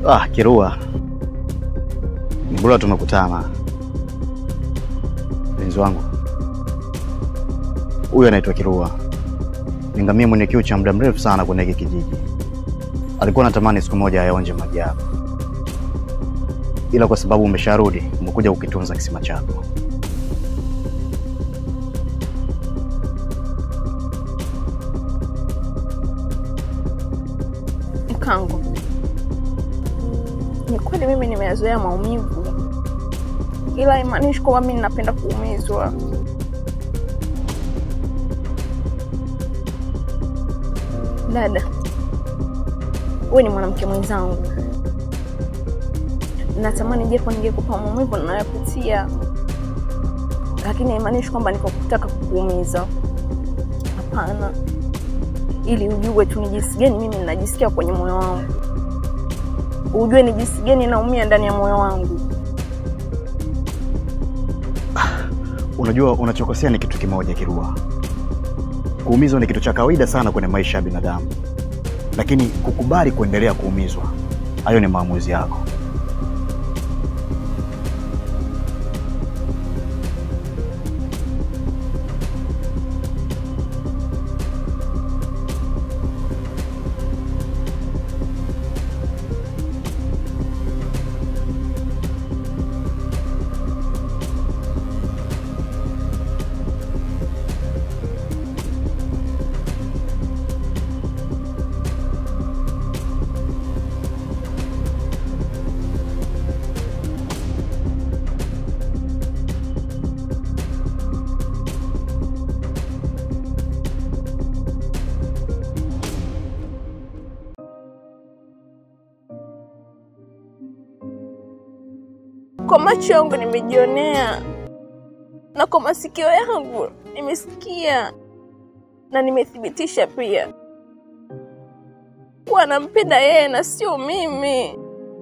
Ah, Kirua, ni bora tumekutana. Mpenzi wangu huyu anaitwa Kirua, ni ngamia mwenye kiu cha muda mrefu sana kwenye hiki kijiji. Alikuwa anatamani siku moja ayaonje maji yako, ila kwa sababu umesharudi, umekuja kukitunza kisima chako. Mkango, ni kweli mimi nimeyazoea maumivu, ila haimaanishi kwamba mimi ninapenda kuumizwa. Dada, wewe ni mwanamke mwenzangu, natamani japo ningekupa maumivu ninayopitia, lakini haimaanishi kwamba niko kutaka kukuumiza. Hapana, ili ujue tu ni jinsi gani mimi ninajisikia kwenye moyo wangu, ujue ni jinsi gani naumia ndani ya moyo wangu. Unajua, unachokosea ni kitu kimoja, Kirua. Kuumizwa ni kitu cha kawaida sana kwenye maisha ya binadamu, lakini kukubali kuendelea kuumizwa, hayo ni maamuzi yako. Kwa macho yangu nimejionea, na kwa masikio yangu nimesikia, na nimethibitisha pia kuwa nampenda yeye na sio mimi.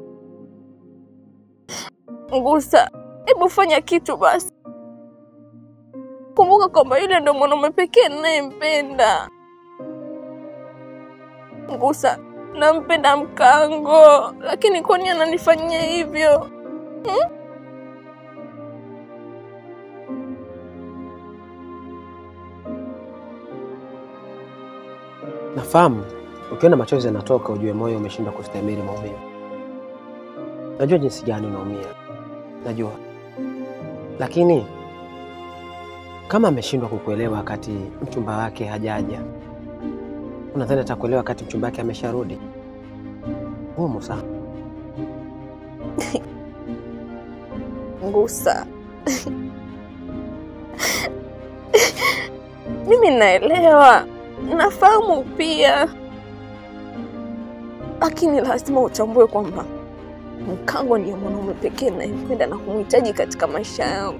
Ngusa, hebu fanya kitu basi. Kumbuka kwamba yule ndo mwanaume pekee ninayempenda. Ngusa, nampenda Mkango, lakini kwa nini ananifanyia hivyo? Hmm? Nafahamu ukiona machozi yanatoka, ujue moyo umeshindwa kustahimili maumivu. Najua jinsi gani unaumia, najua, lakini kama ameshindwa kukuelewa wakati mchumba wake hajaja, unadhani atakuelewa wakati mchumba wake amesharudi? Ngumu sana. Ngusa, mimi naelewa, nafahamu pia, lakini lazima utambue kwamba Mkango ndiye mwanaume pekee ninayempenda na kumhitaji katika maisha yangu.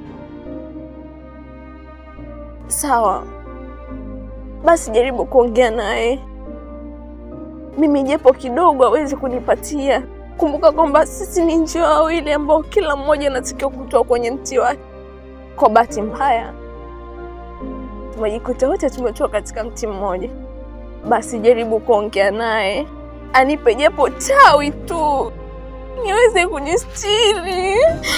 Sawa, basi jaribu kuongea naye, mimi japo kidogo awezi kunipatia. Kumbuka kwamba sisi ni njiwa wawili ambao kila mmoja anatakiwa kutoa kwenye mti wake. Kwa bahati mbaya, tumejikuta wote tumetoka katika mti mmoja. Basi jaribu kuongea naye, anipe japo tawi tu niweze kujistiri.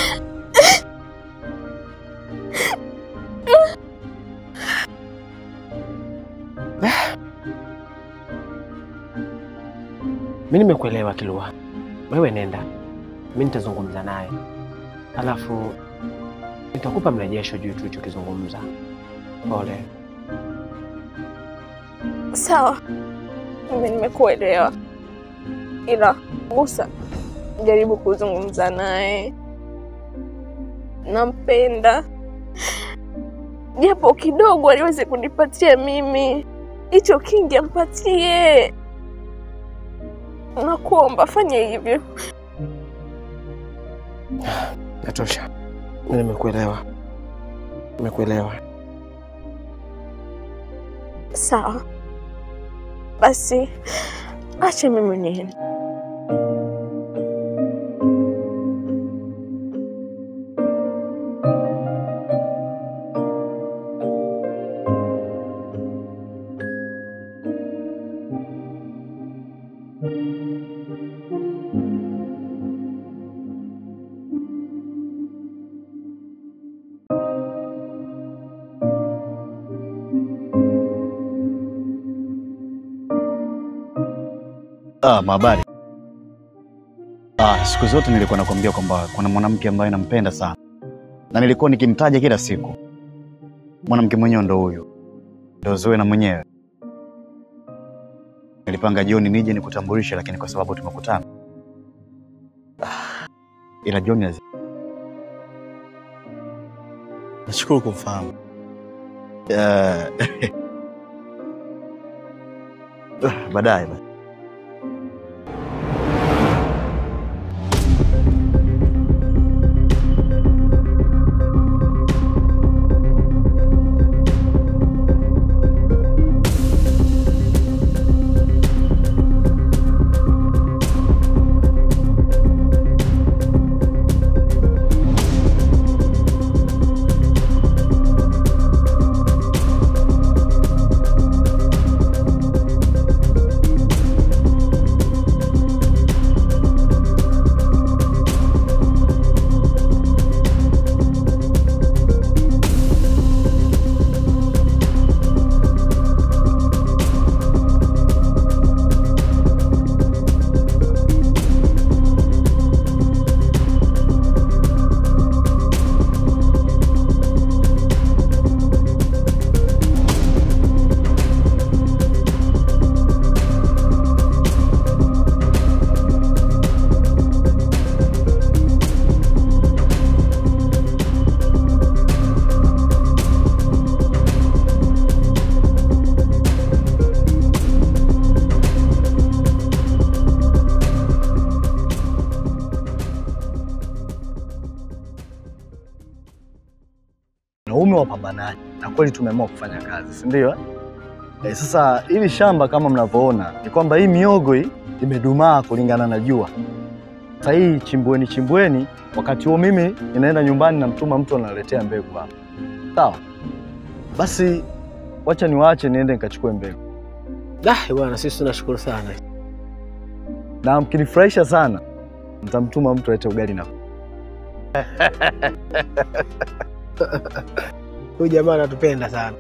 Mi nimekuelewa Kilua, wewe nenda, mi nitazungumza naye, alafu nitakupa mrejesho juu tulichokizungumza. Pole. Sawa, mimi nimekuelewa, ila Musa, jaribu kuzungumza naye. Nampenda japo kidogo aliweze kunipatia mimi, hicho kingi ampatie. Nakuomba fanya hivyo. Natosha, mi nimekuelewa, nimekuelewa. Sawa basi, acha mimi niende. Ah, mahabari. Ah, siku zote nilikuwa nakwambia kwamba kuna mwanamke ambaye nampenda sana, na nilikuwa nikimtaja kila siku. Mwanamke mwenyewe ndo huyu, ndo Zuena mwenyewe. Nilipanga jioni nije nikutambulishe, lakini kwa sababu tumekutana, ah, ila John azi- Nashukuru kumfahamu. Eh, baadaye basi. Wanaume wapambanaji na kweli tumeamua kufanya kazi, si ndio? eh? Eh, sasa hili shamba kama mnavyoona ni kwamba hii miogo hii imedumaa kulingana na jua. Sasa hii chimbweni chimbweni, wakati huo mimi inaenda nyumbani namtuma mtu analetea mbegu hapa. Sawa? Basi wacha niwaache niende nikachukue mbegu. Dah, bwana sisi tunashukuru sana. Na mkinifurahisha sana nitamtuma mtu alete ugali na Huyu jamaa anatupenda sana.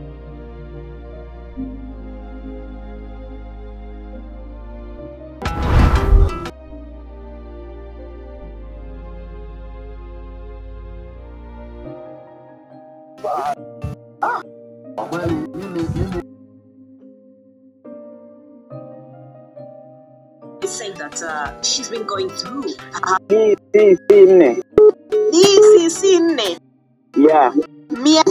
saying that uh, she's been going through. Hii si si nne. Hii si nne Yeah. mia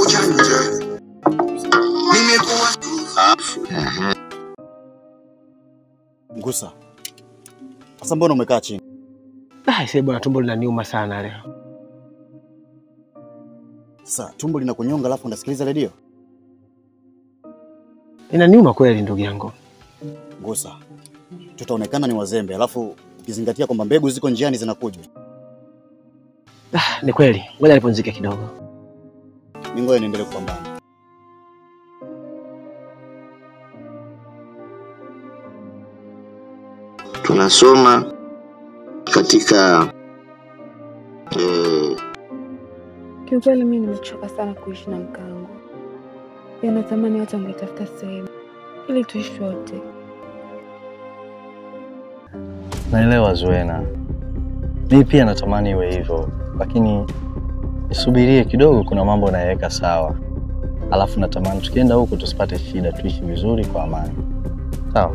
Ngusa, sasa mbona umekaa chini? Ah, sasa bwana tumbo linaniuma sana leo. Sasa tumbo linakunyonga alafu unasikiliza redio? Inaniuma kweli ndugu yangu. Ngusa, tutaonekana ni wazembe, alafu ukizingatia kwamba mbegu ziko njiani zinakuja. Ah, ni kweli. Ngoja nipumzike kidogo. Ni ngoja niendelee kupambana. tunasoma katika eh, Kiukweli mimi nimechoka sana kuishi na mkangu. Yanatamani watu wangetafuta sehemu ili tuishi wote. Naelewa Zuena, mimi pia natamani iwe hivyo, lakini nisubirie kidogo, kuna mambo nayaweka sawa, alafu natamani tukienda huko tusipate shida, tuishi vizuri kwa amani, sawa?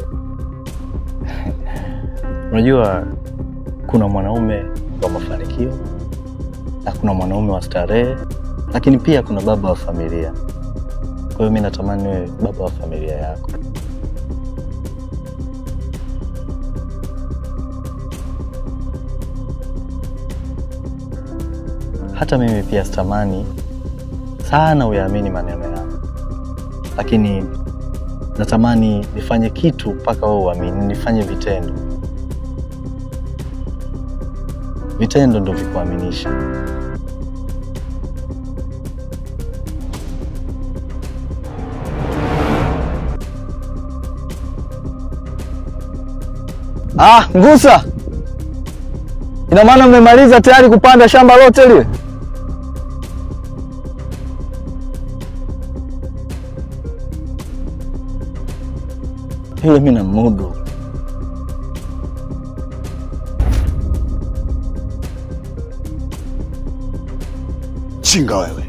Unajua, kuna mwanaume wa mafanikio na kuna mwanaume wa starehe, lakini pia kuna baba wa familia. Kwa hiyo mi natamani wewe baba wa familia yako. Hata mimi pia sitamani sana uyaamini maneno yangu, lakini natamani nifanye kitu mpaka wewe uamini, nifanye vitendo. Vitendo ndo vikuaminisha. Ah, Ngusa, ina maana mmemaliza tayari kupanda shamba lote lile? Ile mimi namudu, Mjinga wewe,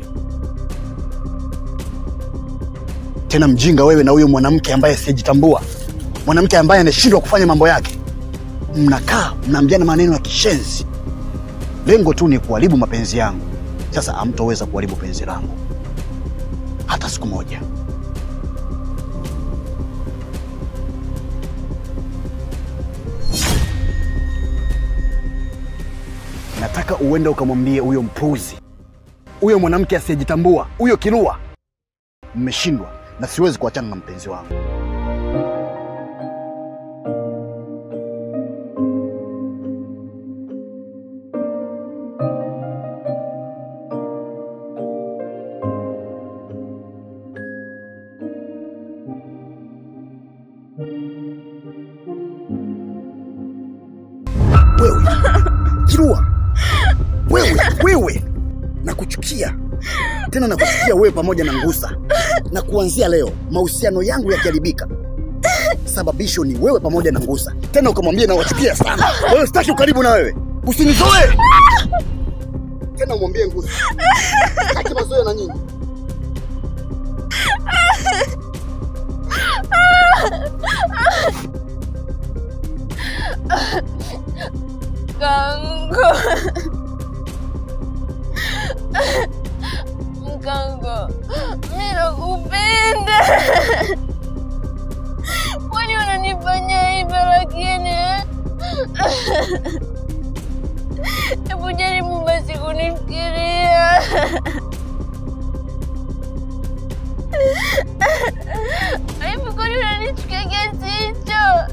tena mjinga wewe na huyo mwanamke ambaye asiyejitambua, mwanamke ambaye anashindwa kufanya mambo yake. Mnakaa mnaambiana maneno ya kishenzi, lengo tu ni kuharibu mapenzi yangu. Sasa hamtoweza kuharibu penzi langu hata siku moja. Nataka uende ukamwambie huyo mpuzi, huyo mwanamke asiyejitambua, huyo kirua, mmeshindwa na siwezi kuachana na mpenzi wangu. Wewe kirua, wewe wewe, nakuchukia tena, nakuchukia wewe pamoja na Ngusa, na kuanzia leo mahusiano yangu yakiharibika, sababisho ni wewe pamoja na Ngusa. Tena ukamwambia nawachukia sana wewe, sitaki ukaribu na wewe, usinizoe tena, umwambie Ngusa sitaki mazoea na nyinyi. Mkango. Mkango, mimi nakupenda. Kwani unanifanya hivyo lakini eh? Hebu jaribu basi kunifikiria. Hivi kwani unanichukia kiasi hicho?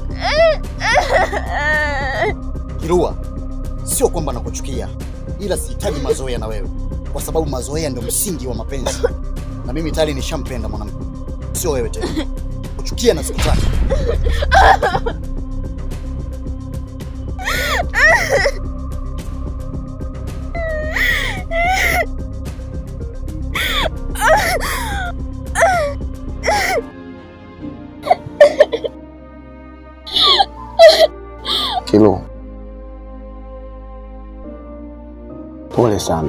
Kirua, sio kwamba nakuchukia, ila sihitaji mazoea na wewe, kwa sababu mazoea ndio msingi wa mapenzi, na mimi tayari nishampenda mwanamke, sio wewe tena. Kuchukia na sikutaki. Kilo, pole sana.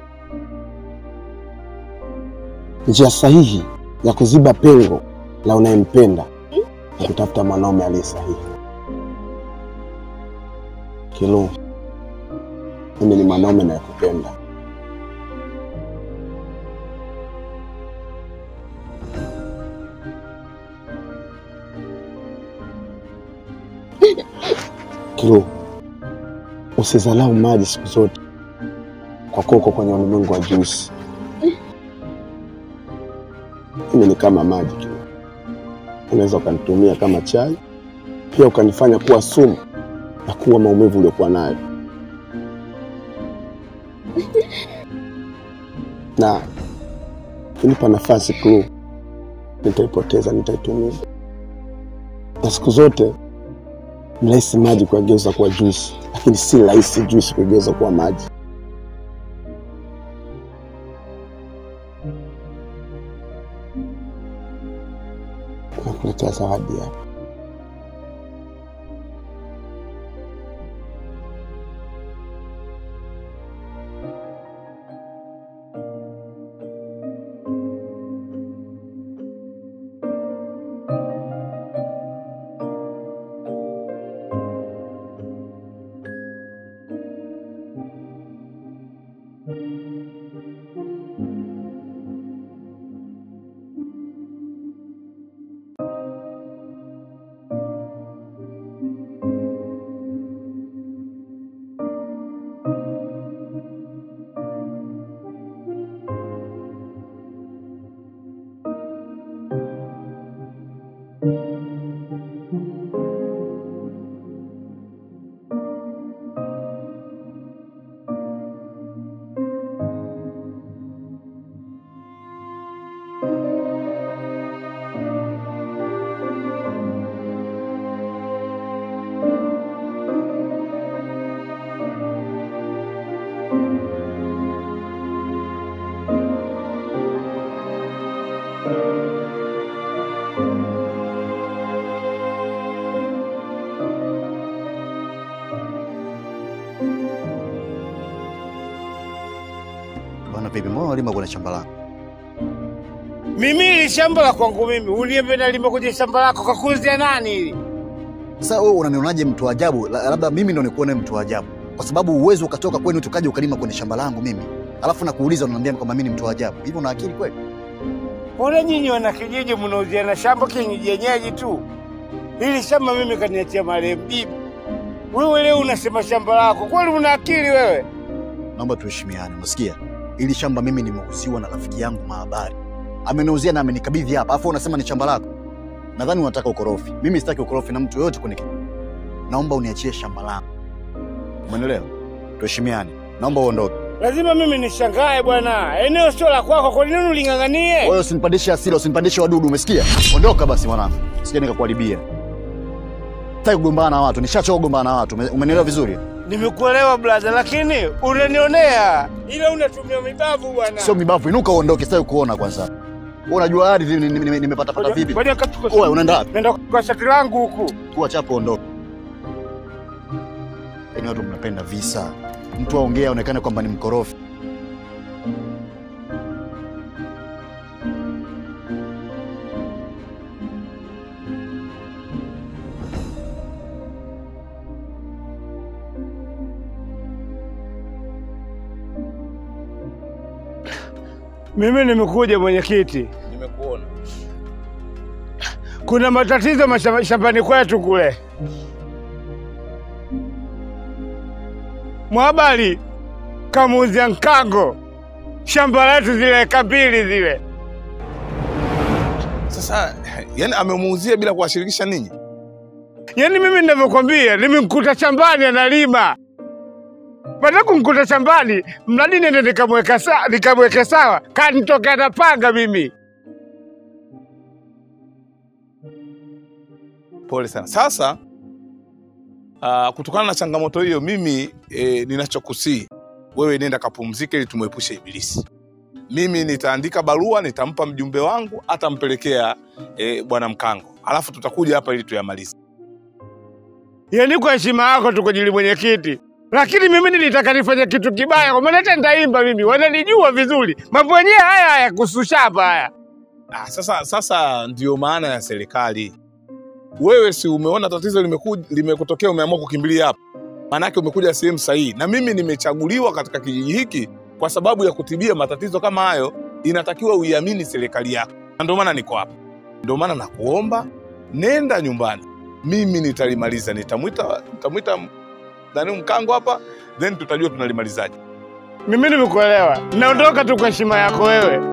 Njia sahihi ya kuziba pengo la unayempenda ni kutafuta mwanaume aliye sahihi. Kilo, mimi ni mwanaume nayekupenda. Kilo, usizalau maji siku zote kwa kuwa uko kwenye ulimwengu wa juisi. Mimi ni kama maji Kilo, unaweza ukanitumia kama chai, pia ukanifanya kuwa sumu na kuwa maumivu uliokuwa nayo, na kunipa nafasi Kilo, nitaipoteza, nitaitumia, na siku zote ni rahisi maji kuyageuza kuwa juisi, lakini si rahisi juisi kuigeuza kuwa maji. Nakuletea zawadi hapa. vipi? Mbona unalima kwenye shamba lako? Mimi ili shamba la kwangu mimi, uniambie nalima kwenye shamba lako, kakuzia nani hili? Sasa wewe unanionaje mtu wa ajabu? La- Labda mimi ndo nikuone mtu wa ajabu, kwa sababu uwezo ukatoka kwenu tukaja ukalima kwenye shamba langu mimi, alafu nakuuliza unaniambia kwamba mimi ni mtu wa ajabu. Hivyo una akili kweli? Mbona nyinyi wana kijiji mnauziana shamba kienyeji tu? Hili shamba mimi kaniachia marehemu bibi. Wewe leo unasema shamba lako, kweli una akili wewe? Naomba tuheshimiane, unasikia? Ili shamba mimi nimeuziwa na rafiki yangu Mahabari, ameniuzia na amenikabidhi hapa, alafu unasema ni shamba lako. Nadhani unataka ukorofi. Mimi sitaki ukorofi na mtu yoyote kwenye kijiji. Naomba uniachie shamba langu, umeelewa? Tuheshimiane, naomba uondoke. Lazima mimi nishangae bwana, eneo sio la kwako, kwa nini uling'ang'anie? Wewe usinipandishe hasira, usinipandishe wadudu, umesikia? Ondoka basi mwanangu, sija nikakuharibia. Sitaki kugombana na watu, nishachoka kugombana na watu. ume- Umenielewa vizuri? Nimekuelewa brother, lakini unanionea, ila unatumia mibavu bwana. Sio mibavu, inuka uondoke, sitaki kuona kwanza. Wewe unajua ardhi ni- ni- ni- nimepata pata vipi? Ngoja nikachukue Wewe unaenda wapi? Nenda kwa shati langu huku. Kuwa chapo, ondoka. Yaani watu mnapenda visa, mtu aongea aonekane kwamba ni mkorofi. Mimi nimekuja mwenyekiti, Nimekuona. kuna matatizo mashamba- shambani kwetu kule. Mwabali kamuuzia Nkango shamba letu zile eka mbili zile. Sasa yani amemuuzia bila kuwashirikisha ninyi? Yaani mimi ninavyokwambia, nimemkuta shambani analima. Baada ya kumkuta shambani, mradi nende nikamweka sawa, nikamweke sawa, kanitokea na panga mimi. Pole sana. Sasa uh, kutokana na changamoto hiyo, mimi e, ninachokusii wewe, nenda kapumzike ili tumwepushe Ibilisi. Mimi nitaandika barua, nitampa mjumbe wangu, atampelekea e, bwana Mkango, alafu tutakuja hapa ili tuyamalize. Yaani kwa heshima yako tu kwa ajili mwenyekiti, lakini mimi nilitaka nifanye kitu kibaya, kwa maana hata nitaimba mimi, wananijua vizuri. Mambo yenyewe haya haya kuhusu shamba haya. Ah, sasa sasa ndio maana ya serikali. Wewe si umeona tatizo limeku- limekutokea, umeamua kukimbilia hapa, maanake umekuja sehemu sahihi, na mimi nimechaguliwa katika kijiji hiki kwa sababu ya kutibia matatizo kama hayo. Inatakiwa uiamini serikali yako, na ndio maana niko hapa. Ndio maana nakuomba nenda nyumbani, mimi nitalimaliza. Nitamwita nitamwita nani Mkango hapa, then tutajua tunalimalizaje. Mimi nimekuelewa, naondoka tu kwa heshima yako wewe.